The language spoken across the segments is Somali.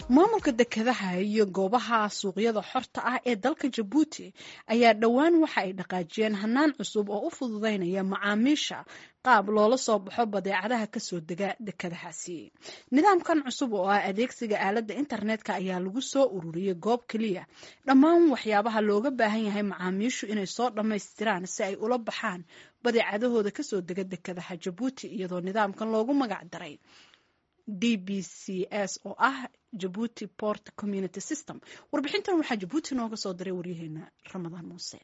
maamulka dekedaha iyo goobaha suuqyada xorta ah ee dalka jabuuti ayaa dhowaan waxa ay dhaqaajiyeen hanaan cusub oo u fududeynaya macaamiisha qaab loola soo baxo badeecadaha kasoo dega dekedahaasi nidaamkan cusub oo ah adeegsiga aaladda internetka ayaa lagu soo ururiyey goob keliya dhammaan waxyaabaha looga baahan yahay macaamiishu inay soo dhammaystiraan si ay ula baxaan badeecadahooda kasoo dega dekedaha jabuuti iyadoo nidaamkan loogu magac daray d b c s oo ah jabuuti port community system warbixintan waxaa jabuuti nooga soo diray waryaheena ramadaan muuse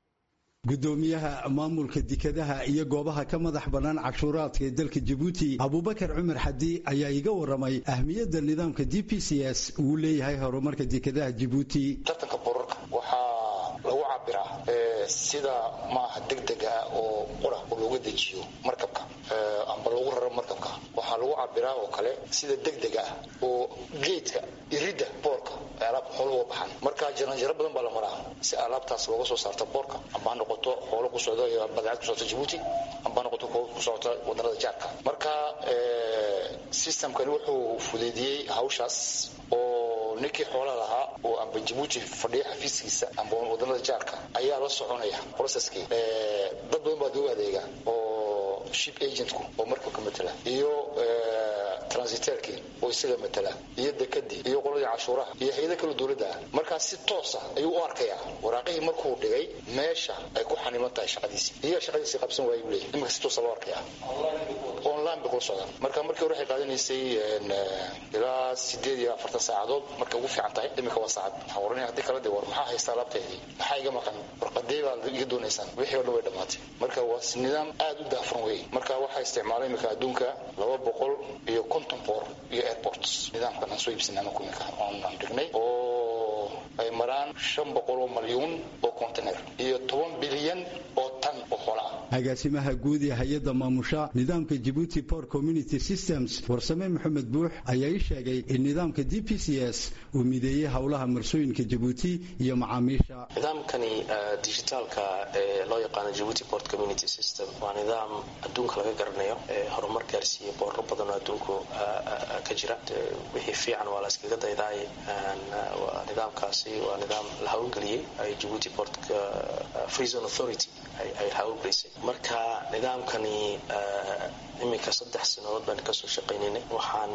gudoomiyaha maamulka dekedaha iyo goobaha ka madax bannaan cashuuraadka ee dalka jabuuti abubakar cumar xadi ayaa iga waramay ahmiyadda nidaamka d p c s uu leeyahay horumarka dekedaha jabuuti tartanka borarka waxaa lagu cabiraa sida maaha degdeg ah oo qura oo looga dejiyo markabka amba lagu raro markabka waxaa lagu cabiraa oo kale sida degdeg ah oo geedka iridda boorka ay alaabta xoolo uga baxaan marka jaranjaro badan baa la maraa si alaabtaas looga soo saarta boorka amba ha noqoto xoolo ku socda iyo badeecad ku socota jabuuti amba ha noqoto ku socota wadanada jaarka marka systemkani wuxuu fudeydiyey hawshaas oo ninkii xoola lahaa oo amba jabuuti fadhiya xafiiskiisa amba wadanada jaarka ayaa la soconaya processkii dad badan baa doo adeega oo ship agentku oo markabka matala iyo transiterkii oo isaga matala iyo dekadii iyo qoladii cashuuraha iyo hay-ada kale dowladda ah markaas si toosa ayuu u arkayaa waraaqihii markuu dhigay meesha ay ku xaniman tahay shaqadiisii iyaga shaqadiisii qabsan waayuu leeyahy iminka si toosa loo arkaya online bay kula socdaan marka markii hore waxay qaadanaysay ilaa sideed iyo afartan saacadood markay ugu fiican tahay iminka waa saacad waxaan oranaya haddii kala de war maxaa haystaa laabteedii maxaa iga maqan warqadee baa iga doonaysaan wixii o dhan way dhammaatay marka waa nidaam aad u daafran wey marka waxaa isticmaalay iminka adduunka laba boqol iyo konton boor iyo airports nidaamkan aan soo iibsanay anaku iminka aan dhignay oo ay maraan shan boqol oo malyuun oo container iyo toban bilyan oo tan oo xola ah agaasimaha guud ee hay-adda maamusha nidaamka jabuuti port community systems warsame maxamed buux ayaa ii sheegay in nidaamka d p c s uu mideeyey howlaha marsooyinka jabuuti iyo macaamiisha nidaamkani digitaalka ee loo yaqaano jabuuti port community system waa nidaam adduunka laga garanayo ee horumar gaarsiiyey boorro badan oo adduunku ka jira wixii fiican waa la iskaga daydaay nidaamkaasi waa nidaam la hawlgeliyey ay jabuuti port free zone authority ay hawlgelisay marka nidaamkani iminka saddex sanadood baan kasoo shaqaynaynay waxaan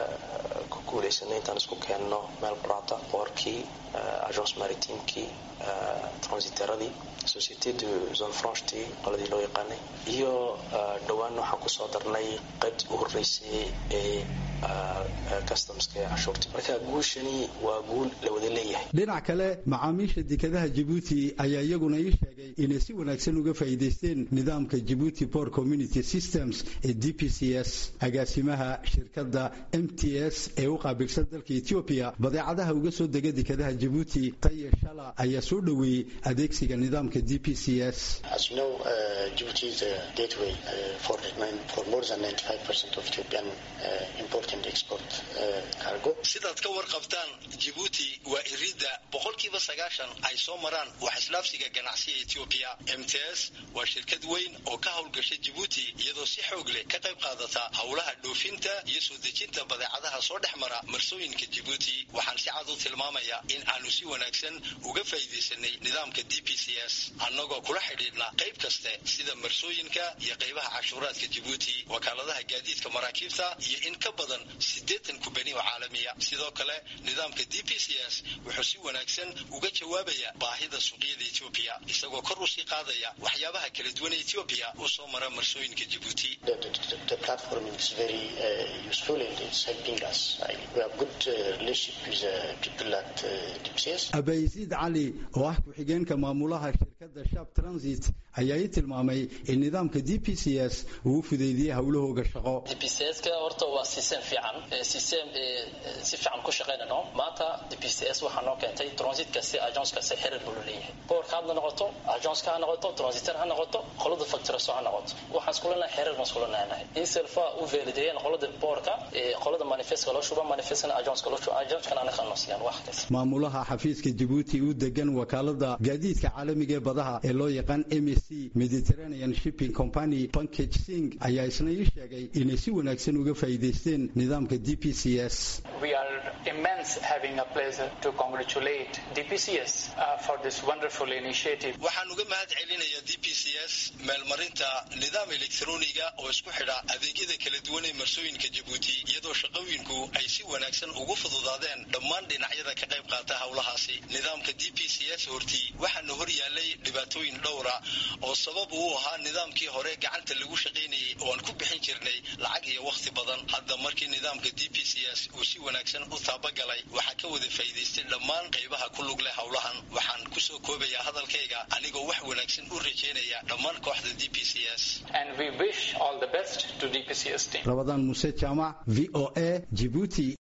ku guulaysanay intaan isku keenno meel quraata boorkii agence maritimekii transiteradii société de zone franchetii qoladii loo yaqaanay iyo dhowaan waxaan kusoo darnay qaybtii u horreysay ee customska ee cashuurta marka guushani waa guul la wada leeyahay dhinac kale macaamiisha dekedaha jabuuti ayaa iyaguna ii sheegay inay si wanaagsan uga faa'iidaysteen nidaamka jabuuti port community systems ee d p c s agaasimaha shirkadda m t s ee u qaabilsan dalka etoobiya badeecadaha uga soo dega dekedaha jabuuti taye shala ayaa soo dhoweeyey adeegsiga nidaamka d p c s sidaad ka warqabtaan jabuuti waa iridda boqolkiiba sagaashan ay soo maraan wax islaafsiga ganacsiga etoobiya m t s waa shirkad weyn oo ka howlgasha jabuuti iyadoo si xoog leh ka qayb qaadata howlaha dhoofinta iyo soo dejinta badeecadaha soo dhex mara marsooyinka jabuuti waxaan si cad u tilmaamaya in aanu si wanaagsan uga faa'iidaysanay nidaamka d p c s annagoo kula xidhiidhna qayb kaste sida marsooyinka iyo qaybaha cashuuraadka jabuuti wakaaladaha gaadiidka maraakiibta iyo in ka badan siddeetan kubani oo caalamiya sidoo kale nidaamka d p c s wuxuu si wanaagsan uga jawaabaya baahida suuqyada etoobiya isagoo kor usii qaadaya waxyaabaha kala duwan ee etoobiya u soo mara marsooyinka jabuuti abaysiid cali oo ah ku-xigeenka maamulaha shirkadda shab transit ayaa ii tilmaamay in nidaamka d p c s uu u fudeydiyey howlahooga shaqo d p c s ka horta waa system fiican system si fiican ku shaqaynano maanta d p c s waxaa noo keentay transit kasti agence kasti xiriir buu leeyahay boorka hadna noqoto agenceka ha noqoto transiter ha noqoto qolada facturaso ha noqoto waxaan iskulanahay xiriir baan iskulanahay in selfa u valideeyeen qolada boorka qolada manifestka loo shuba manifestkana agenceka loo shuba agencekana anaga noo siiyaan wax kasta maamulaha xafiiska jabuuti u degan wakaalada gaadiidka caalamiga ee badaha ee loo yaqaan emis c mediterranean shipping company pankage sing ayaa isna ii sheegay inay si wanaagsan uga faa'iidaysteen nidaamka d p c s We are immense having a pleasure to congratulate DPCS uh, for this wonderful initiative. waxaan uga mahad celinayaa d p c s meelmarinta nidaam elektroniga oo isku xidha adeegyada kala duwan ee marsooyinka jabuuti iyadoo shaqooyinku ay si wanaagsan ugu fududaadeen dhammaan dhinacyada ka qayb qaata howlahaasi nidaamka d p c s hortii waxaana hor yaalay dhibaatooyin dhowra oo sabab uu ahaa nidaamkii hore gacanta lagu shaqaynayay oo aan ku bixin jirnay lacag iyo wakhti badan hadda markii nidaamka d p c s uu si wanaagsan u taabagalay waxaa ka wada faa'iidaystay dhammaan qaybaha ku lug leh howlahan waxaan kusoo koobayaa hadalkayga anigoo wax wanaagsan u rajaynaya dhammaan kooxda d p c s And we wish all the best to DPCS team. rabadaan muuse jaamac v o a jibuuti